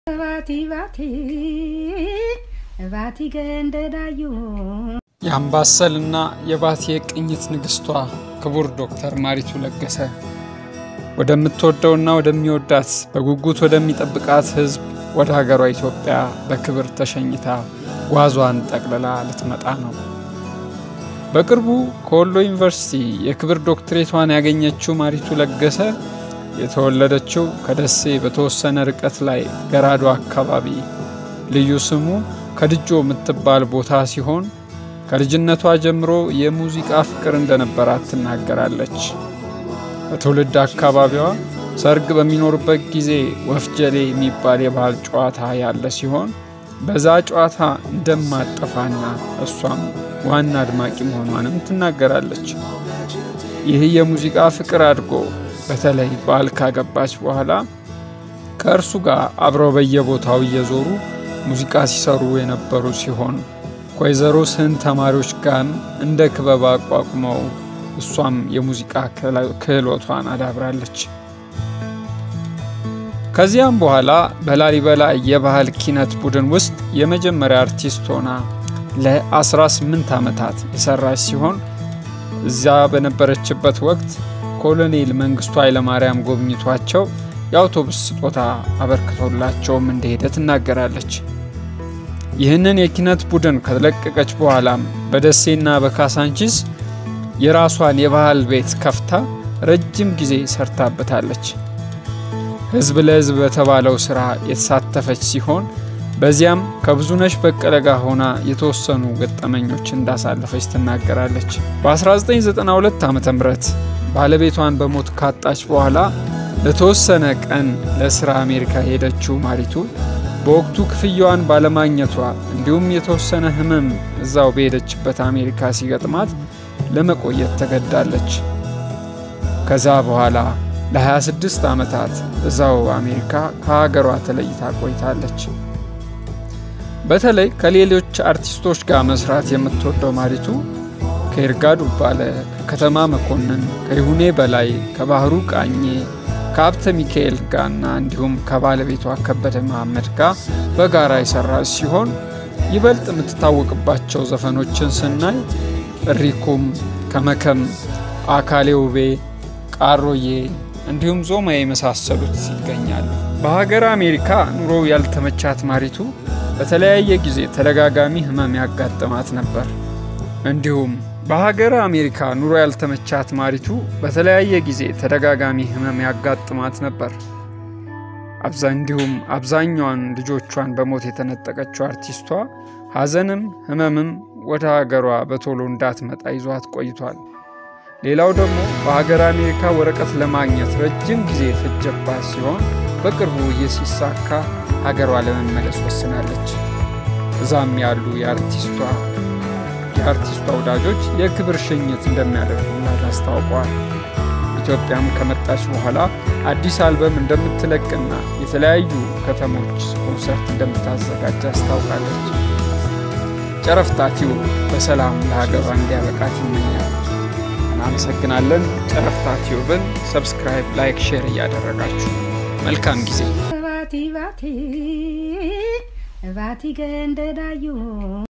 Vati vati vati ገንደዳዩ የአምባሰልና የባቲ የቅኝት ንግስቷ ክቡር ዶክተር ማሪቱ ለገሰ ወደምትወደውና ወደሚወዳት በጉጉት ወደሚጠብቃት ሕዝብ ወደ ሀገሯ ኢትዮጵያ በክብር ተሸኝታ ጓዟን ጠቅልላ ልትመጣ ነው። በቅርቡ ከወሎ ዩኒቨርሲቲ የክብር ዶክትሬቷን ያገኘችው ማሪቱ ለገሰ የተወለደችው ከደሴ በተወሰነ ርቀት ላይ ገራዶ አካባቢ ልዩ ስሙ ከድጆ የምትባል ቦታ ሲሆን ከልጅነቷ ጀምሮ የሙዚቃ ፍቅር እንደነበራት ትናገራለች። በትውልድ አካባቢዋ ሰርግ በሚኖርበት ጊዜ ወፍጀሌ የሚባል የባህል ጨዋታ ያለ ሲሆን በዛ ጨዋታ እንደማጠፋና እሷም ዋና አድማቂ መሆኗንም ትናገራለች። ይህ የሙዚቃ ፍቅር አድጎ በተለይ ባል ካገባች በኋላ ከእርሱ ጋር አብረው በየቦታው እየዞሩ ሙዚቃ ሲሰሩ የነበሩ ሲሆን ከወይዘሮ ስህን ተማሪዎች ጋር እንደ ክበብ አቋቁመው እሷም የሙዚቃ ክህሎቷን አዳብራለች። ከዚያም በኋላ በላሊበላ የባህል ኪነት ቡድን ውስጥ የመጀመሪያ አርቲስት ሆና ለ18 ዓመታት የሰራች ሲሆን እዚያ በነበረችበት ወቅት ኮሎኔል መንግስቱ ኃይለማርያም ጎብኝቷቸው የአውቶቡስ ስጦታ አበርክቶላቸውም እንደሄደ ትናገራለች። ይህንን የኪነት ቡድን ከለቀቀች በኋላም በደሴና በካሳንቺስ የራሷን የባህል ቤት ከፍታ ረጅም ጊዜ ሰርታበታለች። ህዝብ ለህዝብ በተባለው ስራ የተሳተፈች ሲሆን በዚያም ከብዙነሽ በቀለ ጋር ሆና የተወሰኑ ገጠመኞች እንዳሳለፈች ትናገራለች። በ1992 ዓ ም ባለቤቷን በሞት ካጣች በኋላ ለተወሰነ ቀን ለስራ አሜሪካ ሄደችው ማሪቱ በወቅቱ ክፍያዋን ባለማግኘቷ እንዲሁም የተወሰነ ህመም እዛው በሄደችበት አሜሪካ ሲገጥማት ለመቆየት ተገዳለች። ከዛ በኋላ ለ26 ዓመታት እዛው አሜሪካ ከሀገሯ ተለይታ ቆይታለች። በተለይ ከሌሎች አርቲስቶች ጋር መስራት የምትወደው ማሪቱ ከይርጋ ዱባለ፣ ከከተማ መኮንን፣ ከይሁኔ በላይ፣ ከባህሩ ቃኜ ከሀብተ ሚካኤል ጋርና እንዲሁም ከባለቤቷ ከበደ መሐመድ ጋር በጋራ የሰራች ሲሆን ይበልጥ የምትታወቅባቸው ዘፈኖችን ስናይ እሪኩም፣ ከመከም፣ አካሌ ውቤ፣ ቃሮዬ እንዲሁም ዞማ የመሳሰሉት ይገኛሉ። በሀገር አሜሪካ ኑሮ ያልተመቻት ማሪቱ በተለያየ ጊዜ ተደጋጋሚ ህመም ያጋጥማት ነበር። እንዲሁም በሀገር አሜሪካ ኑሮ ያልተመቻት ማሪቱ በተለያየ ጊዜ ተደጋጋሚ ህመም ያጋጥማት ነበር። እንዲሁም አብዛኛዋን ልጆቿን በሞት የተነጠቀችው አርቲስቷ ሐዘንም ህመምም ወደ ሀገሯ በቶሎ እንዳትመጣ ይዟት ቆይቷል። ሌላው ደግሞ በሀገር አሜሪካ ወረቀት ለማግኘት ረጅም ጊዜ የፈጀባት ሲሆን በቅርቡ ይህ ሲሳካ ሀገሯ ለመመለስ ወስናለች። እዛም ያሉ የአርቲስቷ የአርቲስቷ ወዳጆች የክብር ሽኝት እንደሚያደርጉላት አስታውቀዋል። ኢትዮጵያም ከመጣች በኋላ አዲስ አልበም እንደምትለቅና የተለያዩ ከተሞች ኮንሰርት እንደምታዘጋጅ አስታውቃለች። ጨረፍታ ቲዩብ በሰላም ለሀገሯ እንዲያበቃት ይመኛል። እናመሰግናለን። ጨረፍታ ቲዩብን ሰብስክራይብ፣ ላይክ፣ ሼር እያደረጋችሁ መልካም ጊዜ vati vati vati ገንደዳዩ